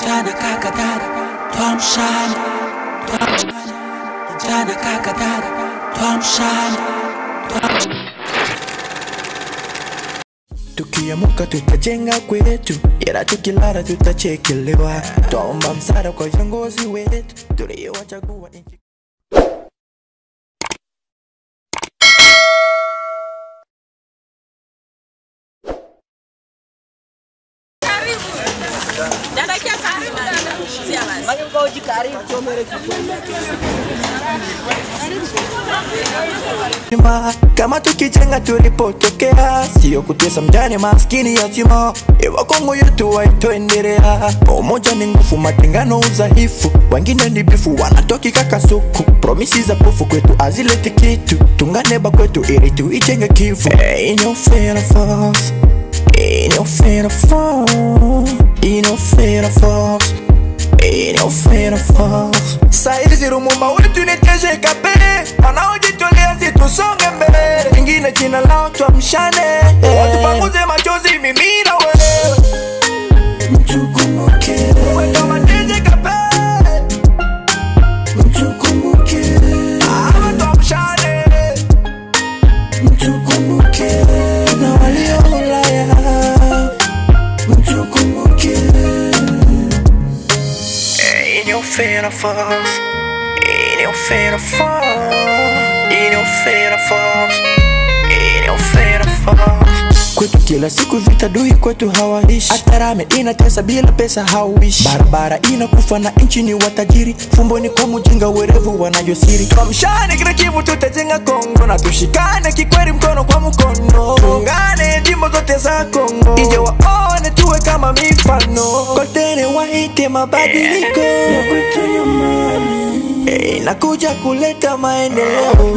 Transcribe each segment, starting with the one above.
kijana kaka dada twamshana twamshana kijana kaka dada twamshana twamshana tukiamuka tutajenga kwetu ila tukilala tutachekelewa twaomba msaada kwa viongozi wetu tuliowachagua nchi Ma, kama tukijenga tulipotokea, sio kutesa mjane maskini yatima. Ewa Kongo yetu waitoendelea, umoja ni nguvu, matengano udhaifu. Wengine ni bifu, wanatoki kakasuku. Promisi za pofu kwetu azileti kitu, tungane ba kwetu ili tuijenge Kivu. Hey, in your fair force, in your fair force, in your fair force. In your fair force. Saizi Rumumba wetu ni TGKP, wanaojitolea si tusonge mbele, ingine jina lao twamshane, watupanguze machozi mimi na wewe mtukumbuke wewe kama TGKP, mtukumbuke hawa twamshane, mtukumbuke na walio Ulaya, mtukumbuke in your fair force, in your fair force, in your fair force, in your fair force. Kwetu kila siku vita dui kwetu hawaishi, hata rame inatesa bila pesa hauishi, barabara inakufa na nchi ni watajiri, fumboni kwa mjinga werevu wanayosiri. Tuamshane kila Kivu, tutajenga Kongo na tushikane kikweli, mkono kwa mkono, tuungane jimbo zote za Kongo, ije waone tuwe kama mifano, kotene waite mabadiliko ya kwetu nyumbani, Eh, inakuja kuleta maendeleo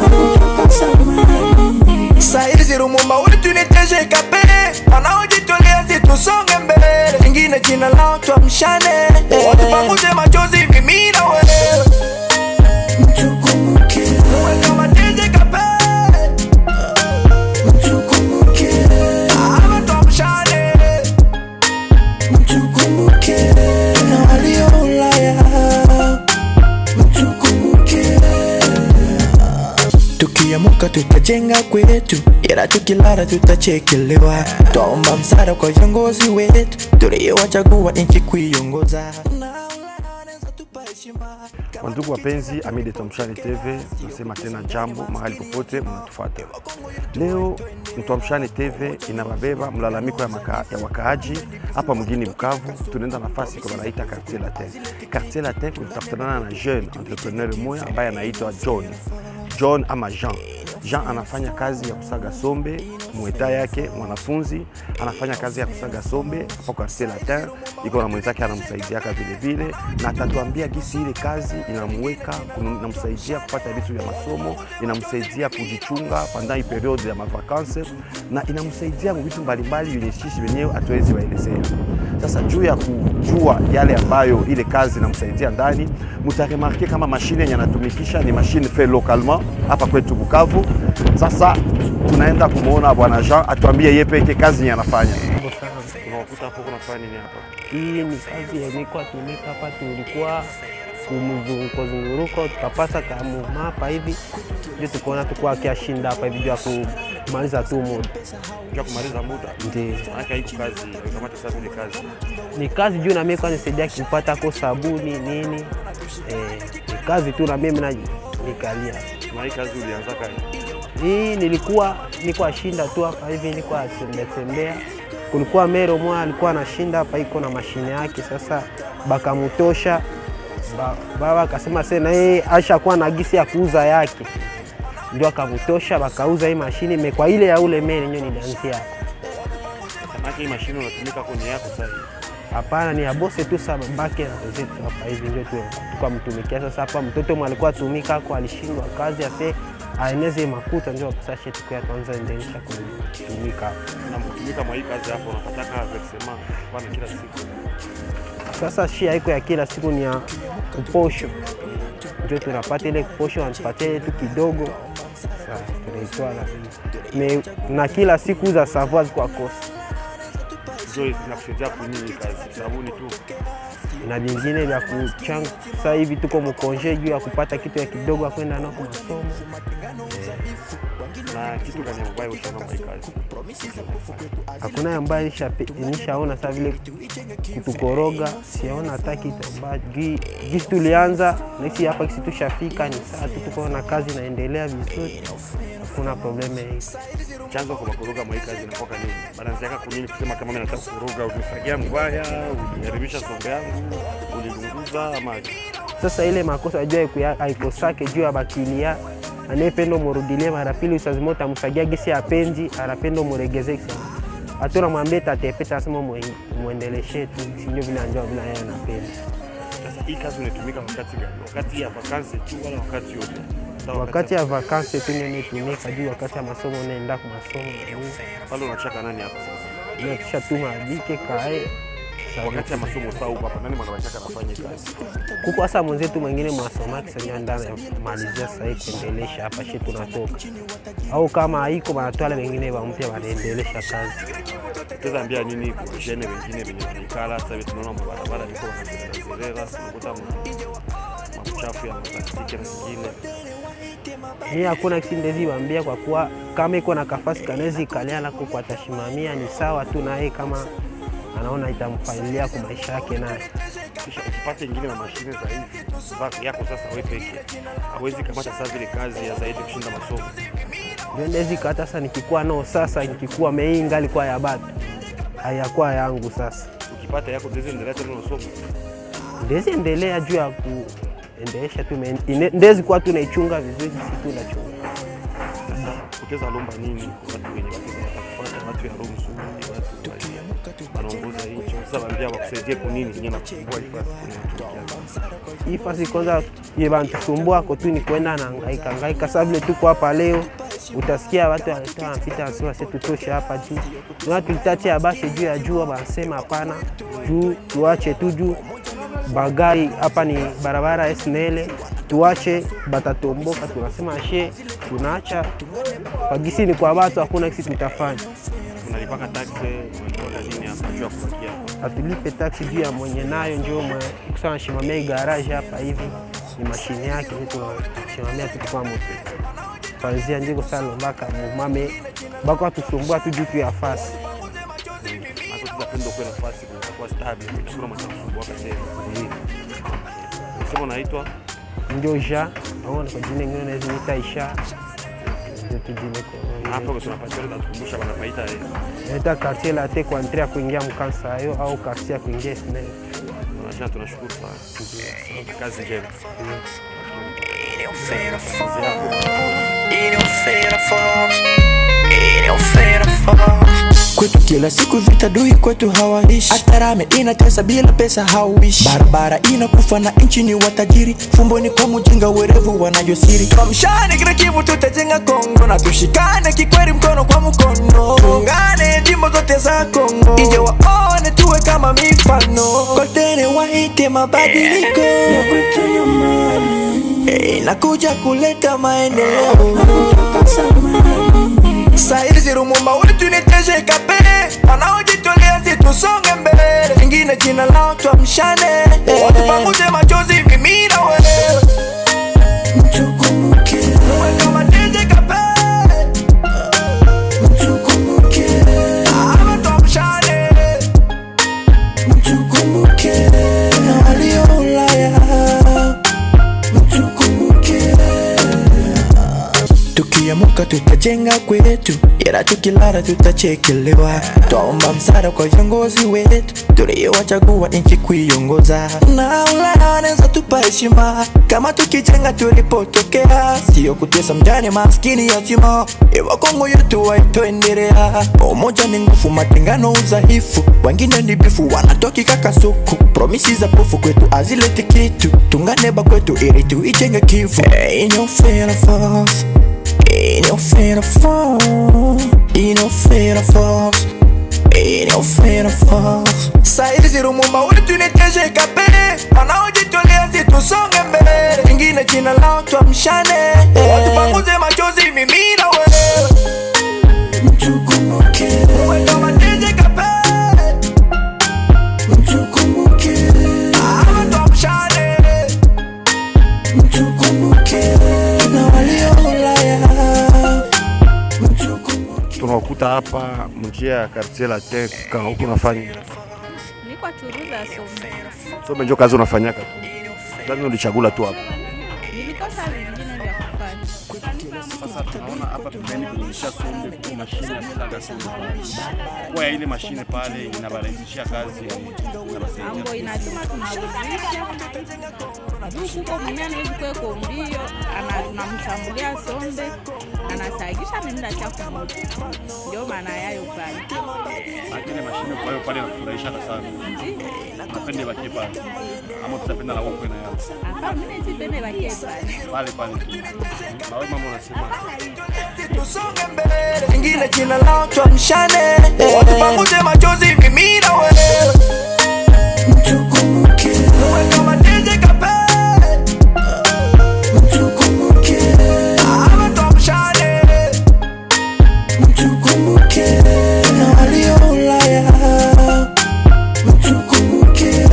Saizi Rumumba wetu ni TGKP, wanaojitolea si tusonge mbele, ingine jina lao twamshane, watupanguze machozi mimi na wewe mtukumbuke wewe kama TGKP, mtukumbuke hawa twamshane, mtukumbuke na walio Ulaya, mtukumbuke tukiamuka tutajenga kwetu, ila tukilala tutachekelewa. Twaomba msaada kwa viongozi wetu tuliowachagua nchi kuiongoza. Wandugu wapenzi, Ami de Twamshane TV, nasema tena jambo mahali popote mnatufuata. Leo Twamshane TV inababeba mlalamiko ya, maka, ya wakaaji hapa mjini Bukavu. Tunaenda nafasi kwa wanaita Quartier Latin. Quartier Latin kutakutana na jeune entrepreneur mmoja ambaye anaitwa John John ama Jean. Jean anafanya kazi ya kusaga sombe mweta yake mwanafunzi anafanya kazi ya kusaga sombe hapa Quartier Latin, iko na mwenzake anamsaidiaka vile vile, na atatuambia gisi ile kazi inamweka inamsaidia kupata vitu vya masomo, inamsaidia kujichunga pendant hii periode ya mavakanse, na inamsaidia kwa vitu mbalimbali yenye sisi wenyewe hatuwezi waelezea. Sasa juu ya kujua yale ambayo ile kazi inamsaidia ndani, mutaremarke kama mashine yenye anatumikisha ni mashine fait localement hapa kwetu Bukavu. Sasa tunaenda kumwona bwana Jean atuambie yeye peke kazi yenye anafanya. Unakuta hapo unafanya nini hapa? Hii ni kazi yenye kwa tumika hapa, tulikuwa kumzunguko zunguruko, tukapasa kamuma hapa hivi, ndio tukaona tukuwa kiashinda hapa hivi juu ya kumaliza tu muda. Juu ya kumaliza muda. Ndio Maana haiko kazi, kama sasa ile kazi. ni kazi juu na mimi kwa nisaidia kupata ko sabuni nini, eh, ni kazi tu na mimi na nikalia Na hii kazi ulianza kazi. hii nilikuwa niko ashinda tu hapa hivi, niko atembea tembea. Kulikuwa mero mmoja alikuwa anashinda hapa, iko na mashine yake. Sasa bakamutosha ba, baba akasema sasa na yeye ashakuwa na gisi ya kuuza yake, ndio akamutosha, bakauza hii mashine ime kwa ile ya ule mero ndio nilianzia hapa. Maana hii mashine unatumika kwenye yako sasa. Hapana, ni abose tu sa babake na wenzetu hapa hivi ndio tu tukamtumikia. Sasa hapa mtoto mwe alikuwa tumika ako alishindwa kazi ase aeneze makuta, ndio sasa tuku ya kwanza endelesha kutumika hapa. Na mtumika mwa hii kazi hapo unapata versement kwa kila siku. Sasa shia iko ya kila siku ni ya kuposho, ndio tunapata ile kuposho, wanatupatia ile tu kidogo, sasa tunaitoa na me na kila siku za savoir kwa kosa Ndio inakusaidia kunini kazi. Sabuni tu. na vingine vya kuchanga. Sasa hivi tuko mkonje juu ya kupata kitu ya kidogo ya kwenda nao kwa masomo. na kitu gani ambayo ushaona kwa hii kazi? Hakuna ambaye nishape- nishaona saa vile kutukoroga, siaona hata kitu ambacho gi- gisi tulianza nasi hapa kisi tushafika, ni saa tu tuko na kazi inaendelea vizuri, hakuna probleme hii. Chanzo kwa kuruga mwa hii kazi inakuwa nini? Balance yako kunini kusema kama mimi nataka kuruga, unifagia mbaya, uniharibisha sombe yangu, ulilunguza ama Sasa ile makosa jua haiku- haikosake juu ya bakilia anayependa murudilie mara pili, usazima utamfagia gisi apenzi anapenda muregeze kisa hatuna mwambie tatepeta asema mwe- muendeleshe tu sinjo vile anjao vile yeye anapenda. sasa hii kazi unatumika wakati gani? Wakati ya vakansi tu wala wakati yote? Sawa, Wakati ya vakansi tu ndio nitumika juu wakati ya masomo naenda kwa masomo pale unachaka nani hapa sasa? na kisha tuma adike kae Wakati ya masomo saa huko hapa nani mwanawachaka anafanya hii kazi? kuko hasa mwenzetu mwingine mwasoma kisanya ndani malizia sasa hii kuendelesha hapa shi tunatoka au kama haiko wanatwala wengine wampya wanaendelesha kazi. Tuweza ambia nini kwa vijana wengine wenye wanaikala sasa hivi tunaona mabarabara viko wanazerera, tunakuta ma- machafu ya maplastiki na zingine. Mimi hakuna kitu ndezi waambia kwa kuwa kama iko na kafasi kanezi kalia lako kwa tashimamia ni sawa tu naye kama anaona itamfailia kwa maisha yake naye. Kisha ukipata ingine na mashine za hivi vako yako sasa wewe peke hawezi kamata sasa vile kazi ya zaidi kushinda masomo. Ndio ndezi kata sasa nikikuwa nao sasa nikikuwa meinga alikuwa ya batu hayakuwa yangu sasa. Ukipata yako ndizo endelea tena unasoma. Ndezi endelea juu ya kuendelesha tu me- ine- ndezi kuwa tunaichunga vizuri si tu nachunga. Sasa utaweza lomba nini kwa watu wenye wataweza watakufuata watu ya roho mzuri, watu wa- wanaongoza nchi. Sasa waambia wakusaidie kwa nini yenyewe nakusumbua hii kazi unatumikia. hii fasi kwanza ye bantusumbua ko tu ni kwenda na hangaika hangaika. Sasa vile tuko hapa leo, utasikia watu wanatoa wanapita wanasema sisi tutoshe hapa juu, na tulitache abashe juu ya jua, wanasema hapana, juu tuache tu juu bagari hapa ni barabara SNL, tuache batatomboka. Tunasema she, tunaacha pagisi ni kwa watu, hakuna kisi tutafanya Unalipaka taksi, unalipaka nini hapa juu ya kupakia hapa. atulipe taksi juu ya mwenye nayo, ndio kusana shimamia garage hapa hivi ni mashine yake, ni tunashimamia tu kwa moto kwanzia ndiko salo mpaka mumame bako atusumbua tu juu tu ya fasi Hapo tutapenda kuwa nafasi kwa stable, itakuwa mtakusumbua tena. Sema unaitwa ndio ja aona kwa jina ingine naweza nita isha ndio tu jina na kwa hapo tunapatia tunakumbusha wanapaita eh, naita quartier la te kwa entrer ya kuingia mkansa hayo au quartier ya kuingia SNL tunasema tunashukuru sana. Kazi njema. Ele é um feira forte. Ele é um feira forte. Ele é um feira forte. Kwetu kila siku vita dui kwetu hawaishi Atarame inatesa bila pesa hauishi Barabara inakufa na nchi ni watajiri Fumboni kwa mjinga werevu wanajosiri Tuamshane kila kivu tutajenga Kongo Na tushikane kikweli mkono kwa mkono Tuungane jimbo zote za Kongo Ije waone tuwe kama mifano Kotene waite mabadiliko Ya kwetu nyumbani Eh, Inakuja kuleta maendeleo Saizi Lumumba wetu ni TGKP wanaojitolea si tusonge mbele, ingine jina lao tuamshane, watu pamoja, machozi mimi na wewe Uwe kama TGKP ama tuamshane, na walio Ulaya tukiamuka tutajenga kwetu, ila tukilala tutachekelewa. Twaomba msaada kwa viongozi wetu tuliowachagua nchi kuiongoza, na Ulaya wanaweza tupa heshima kama tukijenga tulipotokea, sio kutesa mjane maskini yatima. Ewa Kongo yetu waitoendelea, umoja ni nguvu, matengano udhaifu, wengine ni bifu wanatokika kasuku, promisi za pofu kwetu azileti kitu, tungane bakwetu ili tuijenge kivu. Hey, in your fair force. Ain't no fear of fall. Ain't no fear of falls. Ain't no fear of falls. Saizi Lumumba wetu ni TGKP wanaojitolea si tusonge mbele, ingine jina lao tuamshane, watu pamoja, machozi mimi na wewe Uwe kama TGKP tunakuta hapa mjia ya quartier latin ka huku unafanya Niko churuza sombe. sombe, njo kazi unafanyaka tu, lazima ulichagula tu hapa. Nilikosa vingine vya kufanya. Sasa tunaona hapa pembeni kuonyesha sombe kwa mashine ya kusaga sombe pale. Kwa ya ile mashine pale inabarahisishia kazi inabasaidia. Ambo inatuma tunauzisha. Juu kuko mwenye anawezi kweko mbio, ana- unamshambulia sombe, anasagisha nenda cha kumoto. Ndio maana yayo pale. Na ile mashine kwa hiyo pale inafurahisha sana. Napende bakie pale. Ama tutapenda na wako na yao. Hapa mimi sipende bakie pale. Pale pale. Na wewe mama unasema tusonge mbele, ingine jina lao tuamshane, watupanguze machozi mimi na wewe, mtukumbuke uwe kama DJ Kape, mtukumbuke ama tuamshane, mtukumbuke na walio Ulaya, mtukumbuke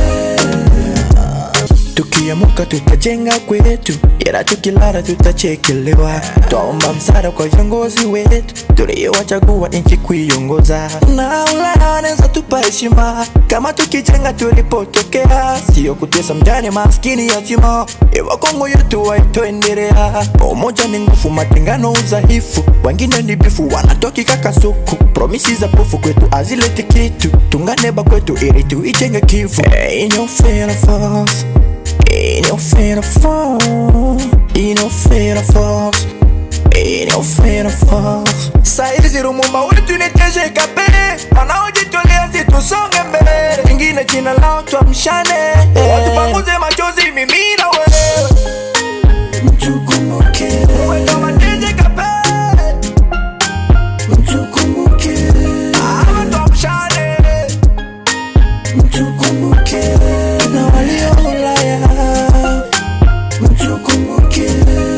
tukiamuka tutajenga kwetu, ila tukilala tutachekelewa. Twaomba msaada kwa viongozi wetu tuliowachagua nchi kuiongoza, na Ulaya wanaweza tupa heshima kama tukijenga tulipotokea, sio kutesa mjane maskini yatima. Ewa Kongo yetu waitoendelea, umoja ni nguvu, matengano udhaifu, wengine ni bifu wanatoki kakasuku, promisi za pofu kwetu azileti kitu, tunganeba kwetu ili tuijenge Kivu. Hey, in your fair force. Ain't no fear of fall. Ain't no fear of falls. Ain't no fear of falls. Saizi rumumba wetu ni TGKP, wanaojitolea si tusonge mbele, ingine jina lao tuamshane, watupanguze machozi mimi na wewe, mtukumbuke uwe kama TGKP, mtukumbuke ama tuamshane mtukumbuke na walio Ulaya, mtukumbuke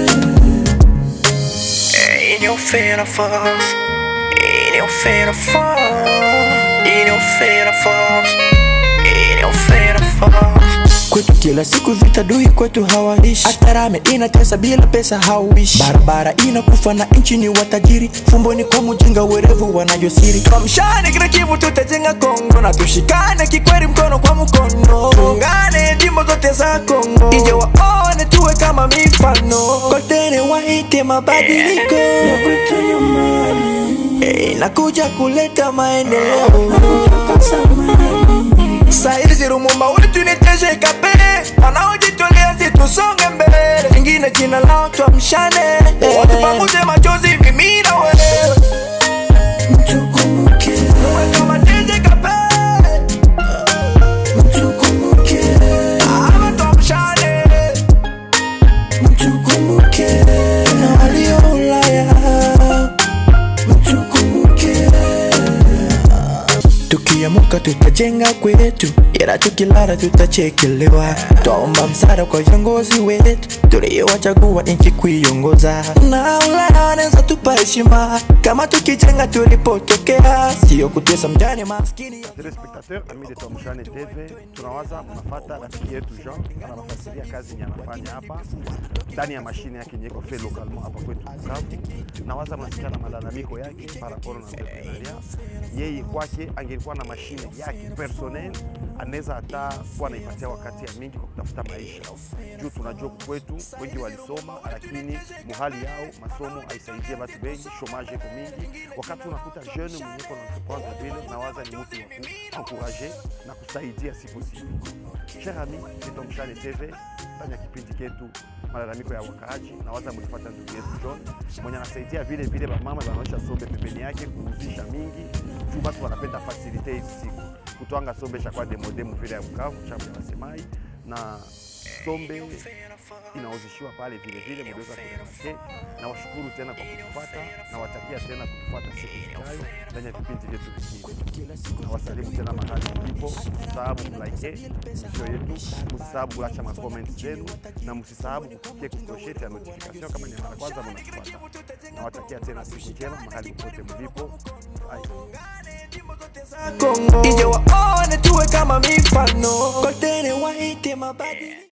in your fair falls, in your fair falls, in your fair falls, in your fair falls. Kwetu kila siku vita dui kwetu hawaishi, hata rame inatesa bila pesa hauishi, barabara inakufa na nchi ni watajiri, fumboni kwa mjinga werevu wanajosiri. Tuamshane kila Kivu, tutajenga Kongo na tushikane kikweli, mkono kwa mkono, tuungane jimbo zote za Kongo, ije waone tuwe kama mifano, kotene waite mabadiliko ya kwetu nyumbani, Eh, inakuja kuleta maendeleo Saizi Rumumba wetu ni TGKP, wanaojitolea si tusonge mbele, ingine jina lao tuamshane, watupanguze machozi mimi na wewe, mtukumbuke uwe kama TGKP, mtukumbuke ama tuamshane, mtukumbuke na walio Ulaya, mtukumbuke tukiamuka tutajenga kwetu, ila tukilala tutachekelewa. Twaomba msaada kwa viongozi wetu tuliowachagua nchi kuiongoza, na Ulaya wanaweza tupa heshima kama tukijenga tulipotokea, sio kutesa mjane maskini. telespectateur ami de Tomshane TV, tunawaza mnafata rafiki yetu Jean anawafasiria kazi yenye anafanya hapa ndani ya mashine yake yenye iko fait localement hapa kwetu Bukavu. Nawaza mnasikia na malalamiko yake par rapport na entrepreneuria. Yeye kwake angelikuwa na mashine yake personnel, anaweza hata kuwa anaipatia wakati ya mingi kwa kutafuta maisha, juu tunajua huku kwetu wengi walisoma, lakini muhali yao masomo haisaidie watu wengi, chomage iko mingi. Wakati unakuta jeune mwenye iko na entreprendre vile, nawaza ni mtu wa kuencourager na kusaidia siku siku. Cher ami, ni Tomshane TV fanya kipindi ketu malalamiko ya wakaaji, nawaza mlipata ndugu yetu John mwenye anasaidia vile vile bamama banaosha sombe pembeni yake kuuzisha mingi juu watu wanapenda fasilite hizi siku kutwanga sombe shakwa demodemu vile ya Bukavu chambo ya Wasemai na sombe inauzishiwa pale vile vile, mliweza kuremarke. Na washukuru tena kwa kutufuata na watakia tena kutufuata siku zijayo ndani ya vipindi vyetu vingine. Na wasalimu tena mahali mlipo, msisahau kulike misho yetu, msisahau kulacha makomenti zenu na msisahau kufikia kikosheti ya notification kama ni mara kwanza mnatufuata. Na watakia tena siku njema mahali popote mlipo. Bye. Kongo ije waone tuwe kama mifano, kotene waite mabadi